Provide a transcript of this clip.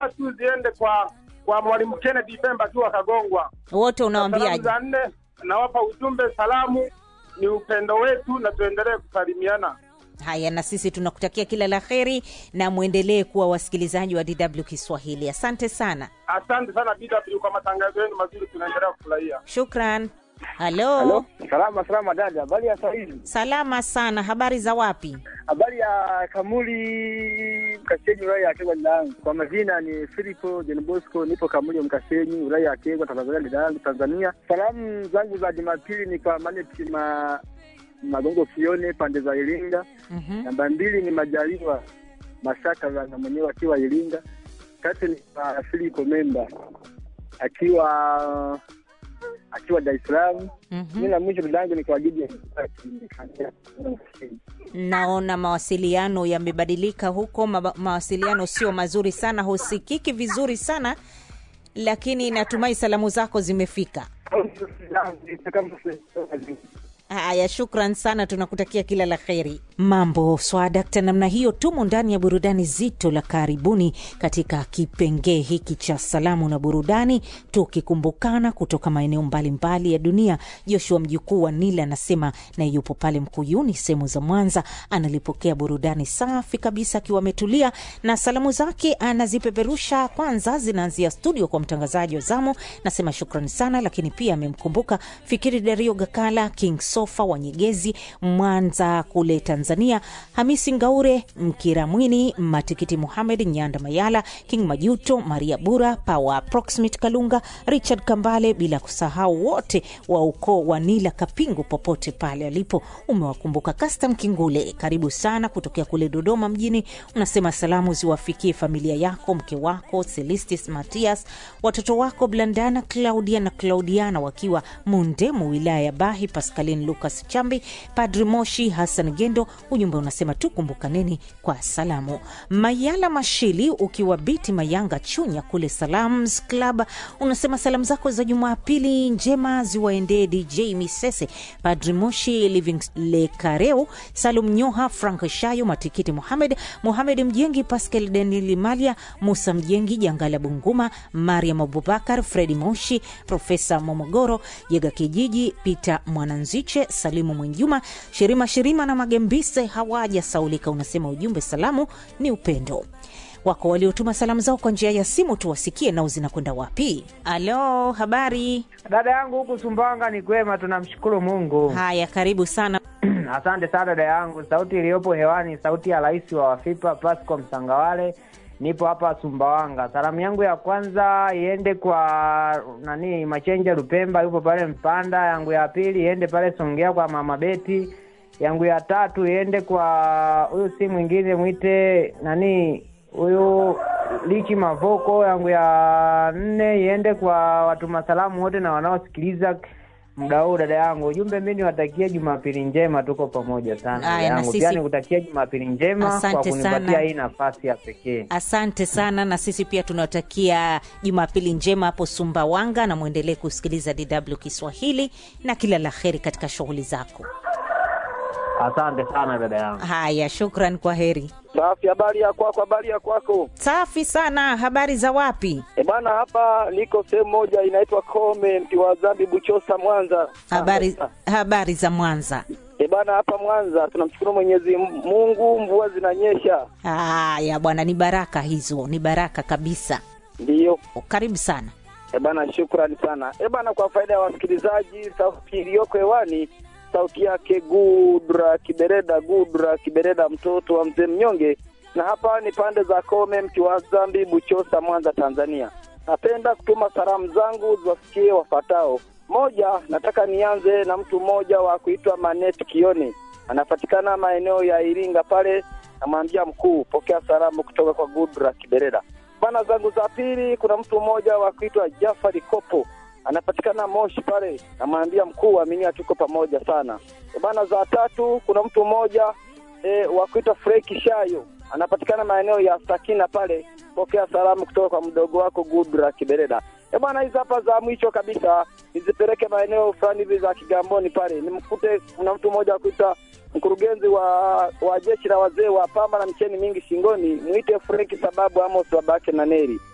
njema tu ziende kwa kwa mwalimu Kennedy Pemba akiwa Kagongwa. wote Salamu unawaambiaje za nne nawapa ujumbe, salamu ni upendo wetu na tuendelee kusalimiana. haya na sisi tunakutakia kila la heri na mwendelee kuwa wasikilizaji wa dw kiswahili asante sana Asante sana BW kwa matangazo yenu mazuri, tunaendelea kufurahia. shukran halo, Halo, salama salama dada, habari ya sahizi? salama sana habari za wapi Habari ya Kamuli Mkasenyi, wilaya ya Kegwa dadangu. Kwa majina ni Filipo John Bosco, nipo Kamuli Mkasenyi, wilaya ya Kegwa, Tanzania dadangu, Tanzania. Salamu zangu za Jumapili ni kwa Maneti ma Magongo Kione pande za Iringa. Mhm. Namba mbili ni Majaliwa Mashaka na mwenyewe akiwa Iringa. Tatu ni kwa Filipo Memba akiwa akiwa Dar es Salaam. Mhm. Mimi la mwisho dadangu ni kwa Gidi naona mawasiliano yamebadilika huko ma mawasiliano sio mazuri sana husikiki vizuri sana lakini natumai salamu zako zimefika haya shukran sana tunakutakia kila la kheri mambo swadakta namna hiyo tumo ndani ya burudani zito la karibuni katika kipengee hiki cha salamu na burudani tukikumbukana kutoka maeneo mbalimbali ya dunia joshua mjukuu wa nila anasema naye yupo pale mkuyuni sehemu za mwanza analipokea burudani safi kabisa akiwa ametulia na salamu zake anazipeperusha kwanza zinaanzia studio kwa mtangazaji wa zamu nasema shukrani sana lakini pia amemkumbuka fikiri dario gakala king sofa wa nyegezi mwanza kule tanzania hamisi ngaure mkiramwini matikiti muhamed nyanda mayala king majuto maria bura pawa proximate kalunga richard kambale bila kusahau wote wa ukoo wa nila kapingu popote pale alipo umewakumbuka kastam kingule karibu sana kutokea kule dodoma mjini unasema salamu ziwafikie familia yako mke wako celistis matias watoto wako blandana claudia na claudiana wakiwa mundemu wilaya ya bahi pascalin lucas chambi padri moshi hassan gendo ujumbe unasema tukumbukaneni kwa salamu mayala mashili ukiwa biti mayanga chunya kule salams club unasema salamu zako za jumapili njema ziwaendee dj misese padri moshi living lekareu salum nyoha frank shayo matikiti muhamed muhamed mjengi pascal denili malia musa mjengi jangala bunguma mariam abubakar fredi moshi profesa momogoro jega kijiji peter mwananziche salimu mwenjuma shirima shirima na magembise hawaja saulika unasema ujumbe salamu ni upendo wako waliotuma salamu zao kwa njia ya simu tuwasikie nao zinakwenda wapi alo habari Dada yangu huku Sumbawanga ni kwema, tunamshukuru Mungu. haya karibu sana Asante sana dada yangu. Sauti iliyopo hewani, sauti ya rais wa Wafipa Pasco Msangawale. Nipo hapa Sumbawanga. Salamu yangu ya kwanza iende kwa nani, Machenja Lupemba, yupo pale Mpanda. Yangu ya pili iende pale Songea kwa mama Beti. Yangu ya tatu iende kwa huyu si mwingine mwite nani huyu Lichi Mavoko. Yangu ya nne iende kwa watuma salamu wote na wanaosikiliza muda huu dada yangu. Ujumbe mi niwatakie Jumapili njema, tuko pamoja sana dada Aya, na yangu. sisi- Pia nikutakia Jumapili njema kwa Asante kunipatia sana. hii nafasi ya pekee. asante sana na sisi pia tunawatakia jumapili njema hapo sumbawanga na mwendelee kusikiliza dw kiswahili na kila la heri katika shughuli zako Asante sana dada yangu. haya shukran kwa heri Safi, habari ya kwako? Habari ya kwako? safi sana habari za wapi E bana, hapa niko sehemu moja inaitwa Kome, mti wa Zambi, Buchosa, Mwanza. habari habari za mwanza E bana, hapa Mwanza tunamshukuru Mwenyezi Mungu, mvua zinanyesha. haya bwana ni baraka hizo ni baraka kabisa Ndiyo. karibu sana E bana, shukrani sana. E bana, kwa faida ya wasikilizaji, sauti iliyoko hewani sauti yake Gudra Kibereda, Gudra Kibereda, mtoto wa mzee mnyonge, na hapa ni pande za Kome, mti wa Zambi, Buchosa, Mwanza, Tanzania. Napenda kutuma salamu zangu ziwafikie wafatao. Moja, nataka nianze na mtu mmoja wa kuitwa Manet Kione, anapatikana maeneo ya Iringa pale. Namwambia mkuu, pokea salamu kutoka kwa Gudra Kibereda. Bana zangu za pili, kuna mtu mmoja wa kuitwa Jafari Kopo anapatikana Moshi pale, namwambia mkuu, aminia tuko pamoja sana. E bana, za tatu kuna mtu mmoja e, wa kuitwa Freki Shayo anapatikana maeneo ya Sakina pale, pokea salamu kutoka kwa mdogo wako Gudra Kibereda. E bana, hizi hapa za mwisho kabisa nizipeleke maeneo fulani hivi za Kigamboni pale, nimkute kuna mtu mmoja wa kuitwa mkurugenzi wa wa jeshi la wazee wa pamba na mcheni mingi shingoni, mwite Frenki sababu Amos babake na Neri